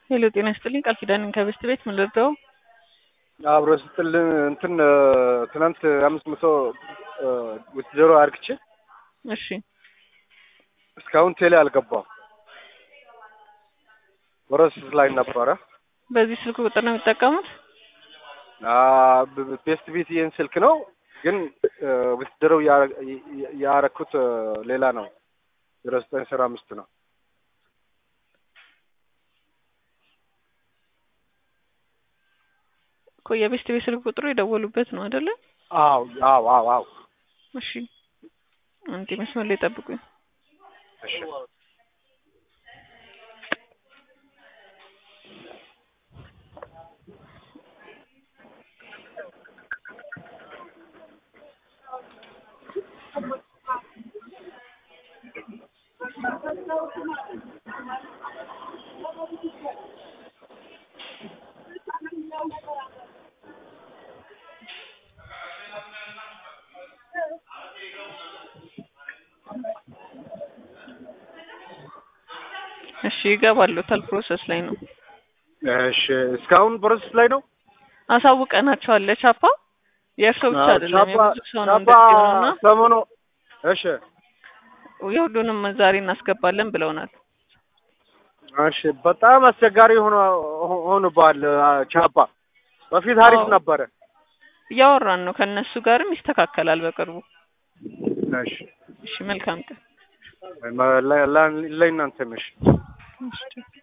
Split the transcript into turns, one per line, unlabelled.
ሄሎ ጤና ይስጥልኝ ቃል ኪዳንን ከበስት ቤት ምን ልርዳው?
አብሮ ስትል እንትን ትናንት አምስት መቶ ውትድሮ አርግቼ
እሺ
እስካሁን ቴሌ አልገባም። ፕሮሰስ ላይ ነበረ።
በዚህ ስልክ ቁጥር ነው የሚጠቀሙት?
ቤስት ቤት ይህን ስልክ ነው ግን ውትድሮ ያረኩት ሌላ ነው። ዜሮ ዘጠኝ አስራ አምስት ነው።
እኮ የቤስት ቤት ስልክ ቁጥሩ የደወሉበት ነው አይደለ?
አዎ አዎ አዎ አዎ።
እሺ አንዴ መስመር ላይ ጠብቁኝ።
እሺ
እሺ ይገባሉታል። ፕሮሰስ ላይ ነው።
እሺ እስካሁን ፕሮሰስ ላይ ነው።
አሳውቀናቸዋል ቻፓ። የእርሶ ብቻ አይደለም
ቻፓ
የብዙ ሰው ነው
ቻፓ
እንደዚህ የሆነውና
ሰሞኑ እሺ
የሁሉንም ዛሬ እናስገባለን ብለውናል።
እሺ በጣም አስቸጋሪ ሆኖ ሆኖባል ቻፓ። በፊት አሪፍ
አዎ።
ነበረ።
እያወራን ነው ከእነሱ ጋርም ይስተካከላል በቅርቡ።
እሺ
እሺ መልካም ቀን።
ለእናንተም እሺ
እሺ